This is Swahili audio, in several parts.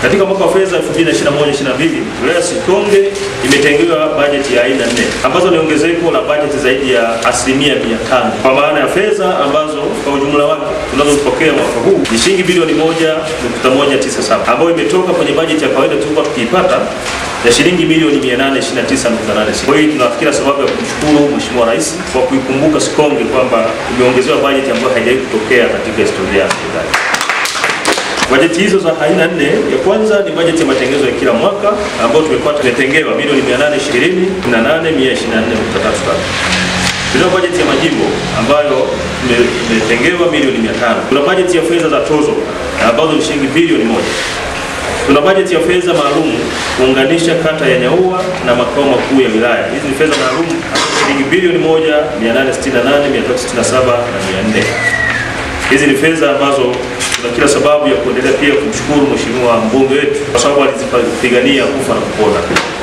Katika mwaka wa fedha 2021/22 wilaya ya Sikonge imetengewa bajeti ya aina nne ambazo ni ongezeko la bajeti zaidi ya asilimia 500 kwa maana ya fedha ambazo kwa ujumla wake tunazopokea mwaka huu ni shilingi bilioni 1.197 ambayo imetoka kwenye bajeti ya kawaida tulikuwa tukiipata ya shilingi milioni 829.86. Kwa hiyo tunafikira sababu ya kumshukuru Mheshimiwa Rais kwa kuikumbuka Sikonge kwamba imeongezewa bajeti ambayo haijawahi kutokea katika historia ya serikali. Bajeti hizo za aina nne, ya kwanza ni bajeti ya matengenezo ya kila mwaka ambayo tumekuwa tumetengewa milioni 820 184,133. Tuna bajeti ya majimbo ambayo imetengewa milioni 500. Kuna bajeti ya fedha za tozo ambazo ni shilingi bilioni moja. Tuna bajeti ya fedha maalum kuunganisha kata ya Nyaua na makao makuu ya wilaya. Hizi ni fedha maalum shilingi bilioni moja 868 367 na 400. Hizi ni fedha ambazo tuna kila sababu ya kuendelea pia kumshukuru mheshimiwa mbunge wetu kwa sababu alizipigania kufa na kupona.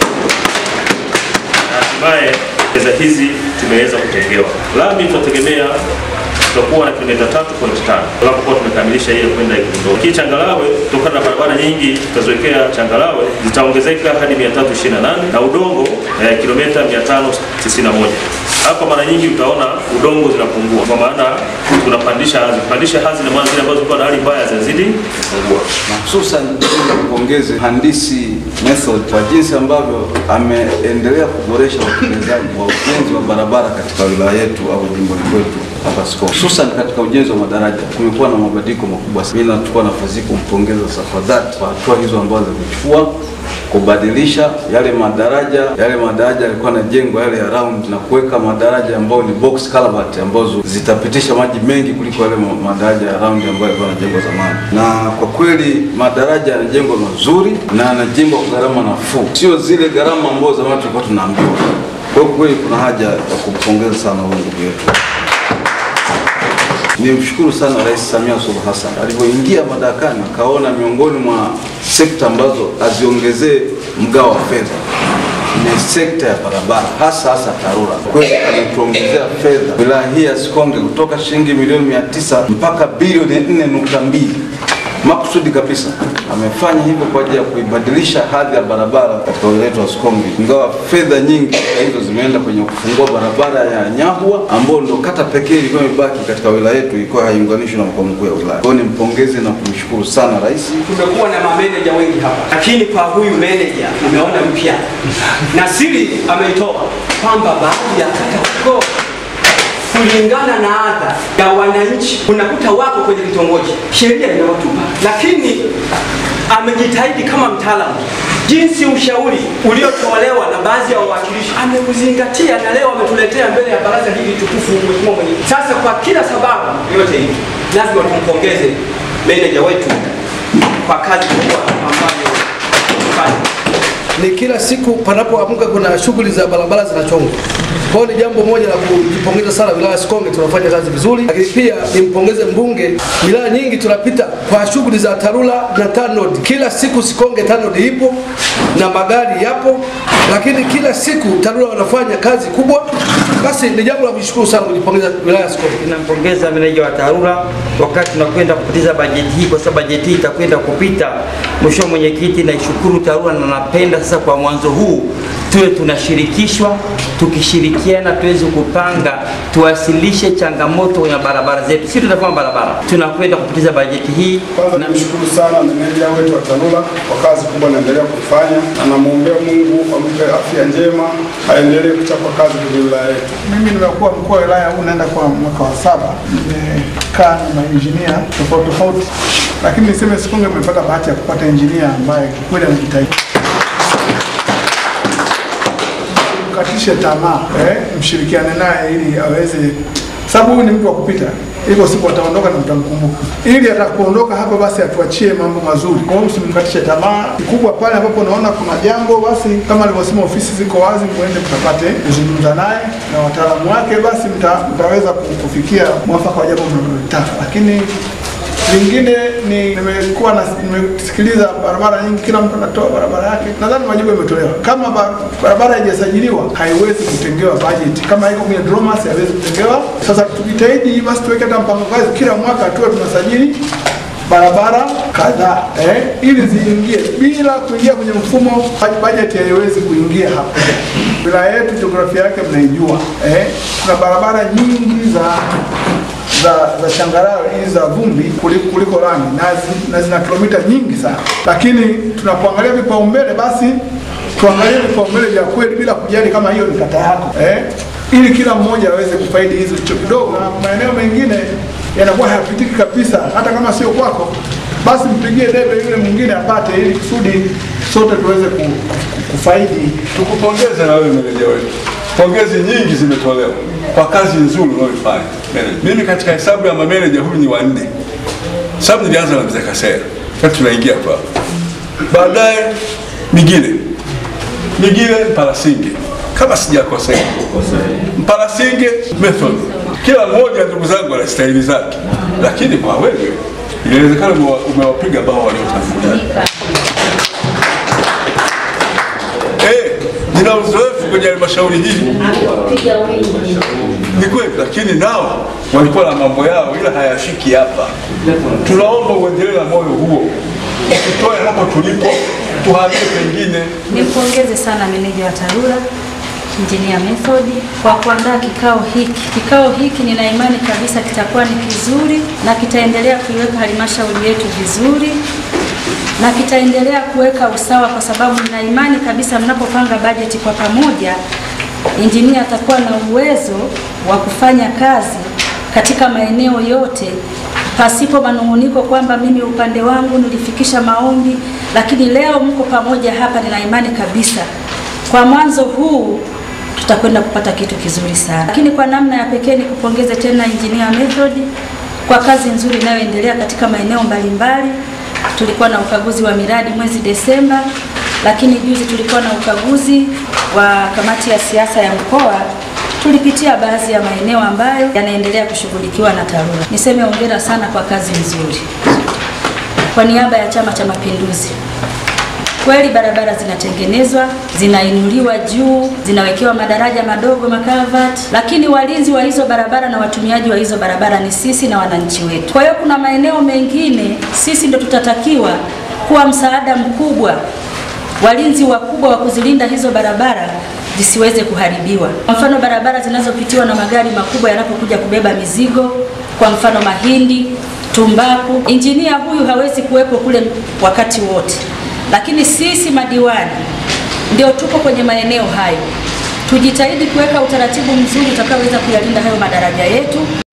Na hatimaye fedha hizi tumeweza kutengewa. Lami tunategemea tutakuwa na kilomita 3.5 tunapokuwa tumekamilisha ile kwenda Ikundoo. Hii changalawe kutokana na barabara nyingi tutaziwekea changalawe zitaongezeka hadi 328 na udongo eh, kilomita 591. Hapa mara nyingi utaona udongo zinapungua kwa maana tunapandisha hadhi. Kupandisha hadhi na maana zile ambazo zilikuwa na hali mbaya zinazidi kupungua. Hususan napenda kupongeze mhandisi Method kwa jinsi ambavyo ameendelea kuboresha utekelezaji wa ujenzi wa barabara katika wilaya yetu au jimboni kwetu hapa Sikonge, hususan katika ujenzi wa madaraja. Kumekuwa na mabadiliko makubwa. Mimi nachukua nafasi hii kumpongeza kwa dhati kwa hatua hizo ambazo zimechukua kubadilisha yale madaraja yale madaraja yalikuwa yanajengwa yale ya round na kuweka madaraja ambayo ni box culvert ambazo zitapitisha maji mengi kuliko yale ma- madaraja ya round ambayo yalikuwa yanajengwa zamani. Na kwa kweli madaraja yanajengwa mazuri na yanajengwa kwa gharama nafuu, sio zile gharama ambazo zamani tulikuwa tunaambiwa. Kwa hiyo kweli kuna haja ya kumpongeza sana huyu ndugu yetu. Nimshukuru sana Rais Samia Suluhu Hassan alivyoingia madarakani, akaona miongoni mwa sekta ambazo aziongezee mgao wa fedha ni sekta ya barabara, hasa hasa TARURA. Kweli ametuongezea fedha wilaya hii ya Sikonge kutoka shilingi milioni mia tisa mpaka bilioni 4.2 makusudi kabisa. Amefanya hivyo kwa ajili ya kuibadilisha hadhi ya barabara katika wilaya yetu ya Sikonge, ingawa fedha nyingi hizo zimeenda kwenye kufungua barabara ya Nyahua ambayo ndo kata pekee ilikuwa imebaki katika wilaya yetu, ilikuwa haiunganishwi na makao makuu ya wilaya. Kwa hiyo nimpongeze na kumshukuru sana rais. Tumekuwa na mameneja wengi hapa, lakini kwa huyu meneja umeona mpya, na siri ameitoa kwamba baadhi ya kata huko kulingana na adha ya wananchi unakuta wako kwenye kitongoji, sheria inawatupa, lakini amejitahidi kama mtaalamu jinsi ushauri uliotolewa na baadhi ya wawakilishi ameuzingatia, na leo ametuletea mbele ya baraza hili tukufu, mheshimiwa mwenyekiti. Sasa kwa kila sababu yote hii, lazima tumpongeze meneja wetu kwa kazi kubwa ambayo amefanya. ni kila siku panapoamka kuna shughuli za barabara zinachongwa. Kwa hiyo ni jambo moja la kujipongeza sana wilaya ya Sikonge, tunafanya kazi vizuri, lakini pia nimpongeze mbunge. Wilaya nyingi tunapita kwa shughuli za TARURA na TANROADS. Kila siku Sikonge TANROADS ipo na magari yapo, lakini kila siku TARURA wanafanya kazi kubwa. Basi ni jambo la kushukuru sana, kujipongeza wilaya ya Sikonge. Tunampongeza meneja wa TARURA wakati tunakwenda kupitiza bajeti hii, kwa sababu bajeti hii itakwenda kupita. Mheshimiwa Mwenyekiti, naishukuru TARURA na napenda sasa kwa mwanzo huu tuwe tunashirikishwa, tukishirikiana tuweze kupanga, tuwasilishe changamoto kwenye barabara zetu. Sisi tutafanya barabara, tunakwenda kupitiza bajeti hii Kwanza na nimshukuru sana meneja wetu wa TARURA kwa kazi kubwa anaendelea kuifanya, na namwombea Mungu ampe afya njema, aendelee kuchapa kazi kwenye wilaya yetu. Mimi nimekuwa mkuu wa wilaya huu naenda kwa mwaka wa saba, nimekaa na mainjinia tofauti tofauti, lakini niseme Sikonge nimepata bahati ya kupata injinia ambaye kikweli anajitahidi. Mkatishe tamaa eh, mshirikiane naye ili aweze, sababu huyu ni mtu wa kupita hivyo siku ataondoka na mtamkumbuka, ili atakapoondoka hapa basi atuachie mambo mazuri. Kwa hiyo msimkatishe tamaa. Kikubwa pale ambapo unaona kuna jambo, basi kama alivyosema, ofisi ziko wazi, mwende mkapate kuzungumza naye na wataalamu wake, basi mta, mtaweza kufikia mwafaka wa jambo mnalolitaka. Lakini lingine ni nimekuwa na nimesikiliza barabara nyingi, kila mtu anatoa barabara yake. Nadhani majibu yametolewa. Kama ba- barabara haijasajiliwa haiwezi kutengewa bajeti, kama iko kwenye DROMAS haiwezi kutengewa. Sasa tujitahidi basi tuweke hata mpango kazi, kila mwaka tuwe tunasajili barabara kadhaa eh, ili ziingie bila kuingia kwenye mfumo, bajeti haiwezi kuingia hapo. Wilaya yetu jiografia yake mnaijua eh, kuna barabara nyingi za za za changarawe hizi za vumbi kuliko, kuliko lami na, zi, na zina kilomita nyingi sana, lakini tunapoangalia vipaumbele basi tuangalie vipaumbele vya kweli bila kujali kama hiyo ni kata yako eh, ili kila mmoja aweze kufaidi hizo hicho kidogo, na maeneo mengine yanakuwa hayapitiki kabisa, hata kama sio kwako, basi mpigie debe yule mwingine apate, ili kusudi sote tuweze ku, ku, kufaidi. Tukupongeze na wewe meneja wetu, pongezi nyingi zimetolewa kwa kazi nzuri unayoifanya meneja. Mimi katika hesabu ya mameneja huyu ni wa nne, sababu nilianza na mzee Kasera, sasa tunaingia kwa baadaye Migile, Migile Mpalasinge kama sijakosea, Mpalasinge method. Kila mmoja ndugu zangu ana staili zake, lakini kwa wewe inawezekana umewa- umewapiga bao waliotangulia. Eh, nina uzoefu kwenye halmashauri hii ni kweli, lakini nao walikuwa na mambo yao, ila hayafiki hapa. Tunaomba uendelee na moyo huo, tutoe hapo tulipo, tuhamie pengine. Nimpongeze sana meneja wa TARURA Engineer Method kwa kuandaa kikao hiki. Kikao hiki nina imani kabisa kitakuwa ni kizuri na kitaendelea kuiweka halmashauri yetu vizuri na kitaendelea kuweka usawa, kwa sababu nina imani kabisa mnapopanga bajeti kwa pamoja, injinia atakuwa na uwezo wa kufanya kazi katika maeneo yote pasipo manung'uniko kwamba mimi upande wangu nilifikisha maombi, lakini leo mko pamoja hapa, nina imani kabisa kwa mwanzo huu tutakwenda kupata kitu kizuri sana. Lakini kwa namna ya pekee nikupongeze tena Engineer Method kwa kazi nzuri inayoendelea katika maeneo mbalimbali. Tulikuwa na ukaguzi wa miradi mwezi Desemba, lakini juzi tulikuwa na ukaguzi wa kamati ya siasa ya mkoa. Tulipitia baadhi ya maeneo ambayo yanaendelea kushughulikiwa na TARURA. Niseme hongera sana kwa kazi nzuri. Kwa niaba ya Chama cha Mapinduzi, kweli barabara zinatengenezwa, zinainuliwa juu, zinawekewa madaraja madogo makavati, lakini walinzi wa hizo barabara na watumiaji wa hizo barabara ni sisi na wananchi wetu. Kwa hiyo kuna maeneo mengine sisi ndo tutatakiwa kuwa msaada mkubwa, walinzi wakubwa wa kuzilinda hizo barabara zisiweze kuharibiwa. Kwa mfano barabara zinazopitiwa na magari makubwa yanapokuja kubeba mizigo, kwa mfano mahindi, tumbaku, injinia huyu hawezi kuwepo kule wakati wote lakini sisi madiwani ndio tuko kwenye maeneo hayo. Tujitahidi kuweka utaratibu mzuri utakaoweza kuyalinda hayo madaraja yetu.